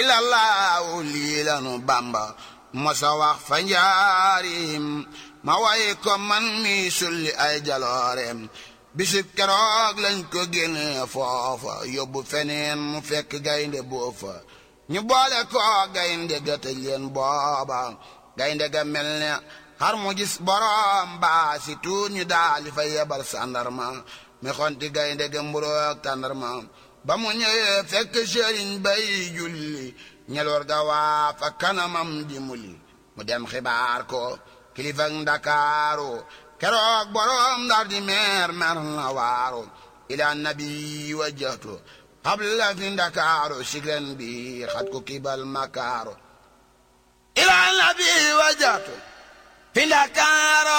illallahu lii lanu bamba mosa wax fa njaarim ma way ko man mi sulli ay jalooreem bisib keroog lañ ko génne foofa yóbbu feneen mu fekk gaynde boofa ñu boole ko gaynde ga tëj leen booba gaynde ga mel ne xar mu gis borom baa si tuut ñu daal di fa yebal sandarma mi xonti gaynde ga mburoog tàndarma ba mu ñëwee fekk sëriñ bay julli ñeloor ga waa fa kanamam di muli mu dem xibaar ko kilifa ndakaaru keroog borom ndar di meer mer na waaru ila nabi wajjahtu qabla fi ndakaaru siglen bi xat ko kibal makaaru ila nabi wajjahtu fi ndakaaru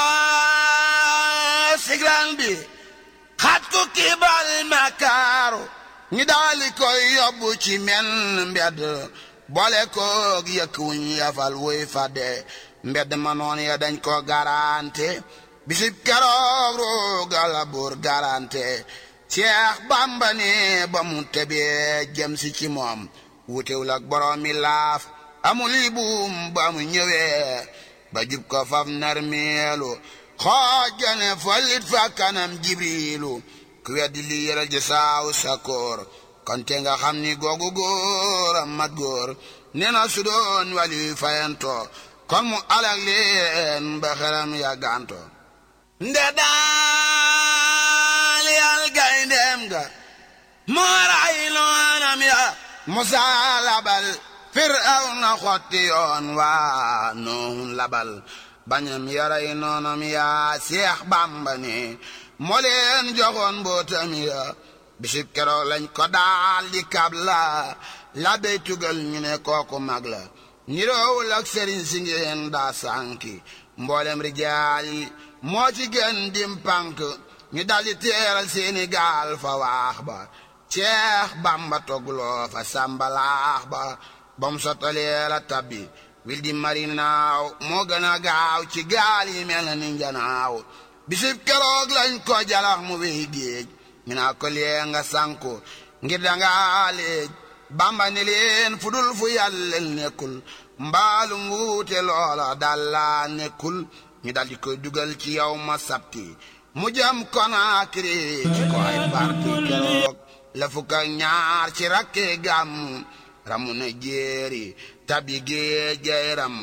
siglen bi xat ko kibal makaaru ñi daali koy yóbbu ci men mbedd boole koog yëkk wuñ yafal wuy fadde mbedd ma noon ya dañ ko garante bisib keroog roogala buur garante Seex Bàmba ne ba mu tebee jëm si ci moom wutewul ak boroomi laaf amul i buum ba mu ñëwee ba jub ko faf nar meelu xoojane falit fa kanam jibriilu ku weddi li yëral ji saaw sa koor kon te nga xam ni googu góor a mat góor nee na su doon wali fayanto kon mu alag leen ba xeram ya ganto nde daal yal gayndeem ga moo ray noonam ya musaa labal firaw na xotti yoon waa noon labal bañam yaray noonam ya seex bàmba ne moo leen joxoon mbootam ya bisib keroog lañ ko daal di kab la la bey tugal ñu ne kooku mag la niroowul ak sëriñ si ngeen daa sànki mboolem rijaal yi moo ci gën dim pànk ñu daldi teeral seeni gaal fa waax ba ceex bamba togloo fa sàmbalaax ba bam sottalee la tabbi wil di mari naaw moo gën a gaaw ci gaal yi mel na ni njanaaw bisib keroog lañ ko jalax mu wéy géej ñu naa ko lee nga sànku ngir danga léej bamba ni leen fu dul fu yàlla nekkul mbaalu nguute loola dalla nekkul ñu daldi koy dugal ci yow ma sabti mu jëm Konaakiri ci ko ay parti keroog la fukk ak ñaar ci rakke gàmm ramu na jéeri tabi géej gay ram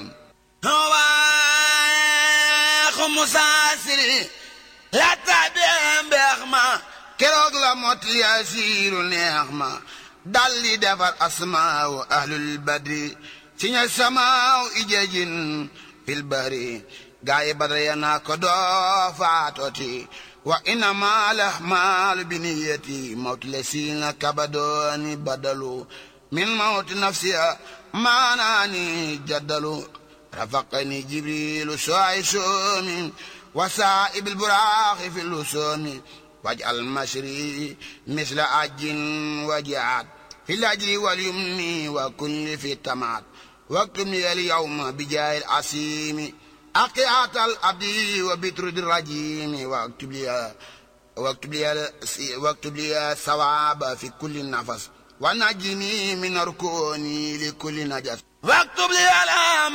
waaxu musaasiri la tabi mbeex ma keroog la mot yaasiiru neex ma dalli defar asmaaw ahlul badri ci ña samaaw ijajin fil bahri gaayi badra ya naa ko doo faatoti wa innama lahmaalu biniyati mawti le siina kabadooni badalu min mawti nafsiya maanaani jaddalu rafaqani jibrilu soay soomi wa saa'ibil buraaxi fi lusoomi waj'al mashri misla ajin wajaat fi lajri wal yumni wa kulli fi tamaat واكتب لي اليوم بجاه العسيم أقيات الأبي وبترد الرجيم واكتب لي واكتب لي واكتب لي ثواب في كل نفس ونجني من ركوني لكل نجس واكتب لي الام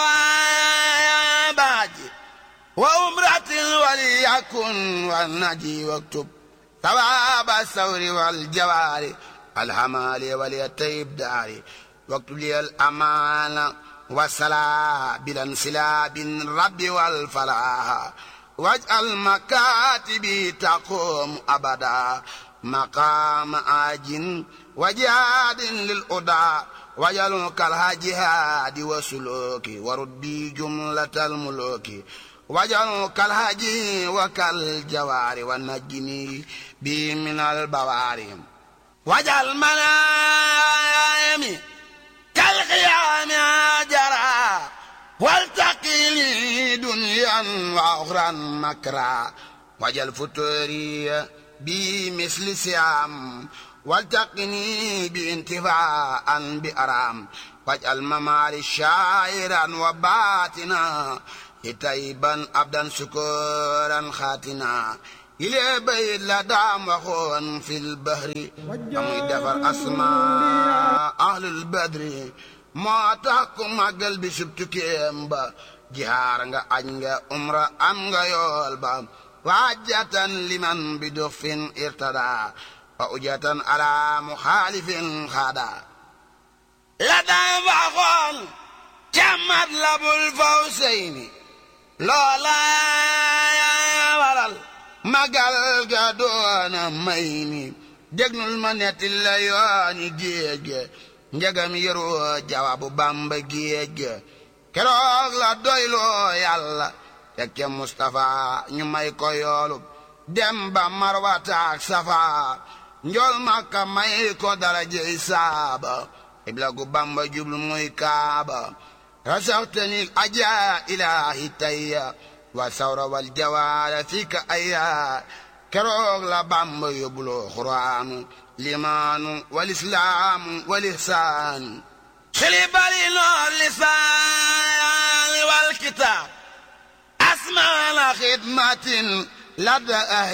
الثواب وأمرة وليكن والنجي واكتب ثواب الثور والجوار الحمال وليتيب داري واكتب لي الأمان والصلاة بالانسلاب الرب والفلاح واجعل مكاتبي تقوم أبدا مقام آج وجهاد للأدى واجعل كالهجهاد وسلوك ورد بي جملة الملوك واجعل كالهجي وكالجوار ونجني بي من البواري واجعل منامي كالقيام جرى والتقي لي دنيا واخرى مكرا وجل فتوري بمثل سيام والتقني بانتفاء بأرام واجعل مماري شاعرا وباتنا تيبا أبدا سكورا خاتنا ilee bayit la daam waxoon fil bahri amuy defar asma ahlul badri moo tax ku màggal bi subtukéem ba jihaar nga aj nga umra am nga yool ba waajatan liman bi dufin irtada wa ujatan ala muxaalifin xaada la daam waxoon càmmat la bul faw seyni loola waral magal ga doona may ni dégnul ma netti la yooni géej ge njegam yëroo jawabu bamba géej ge keroog la doyloo yàlla tekke Mustafa ñu may ko yoolub dem ba marwataak safa njool makka may ko darajey saaba ibla gu bamba jublu muy kaaba rasaxtani ajaa ilaahi tayya wa sawra wal jawaara fika ayya keroog la bamba yóbbuloo xuraanu limaanu wal islaamu wal ihsaanu xili bari noor lisaani wal kitaab asmaana xidmatin ladda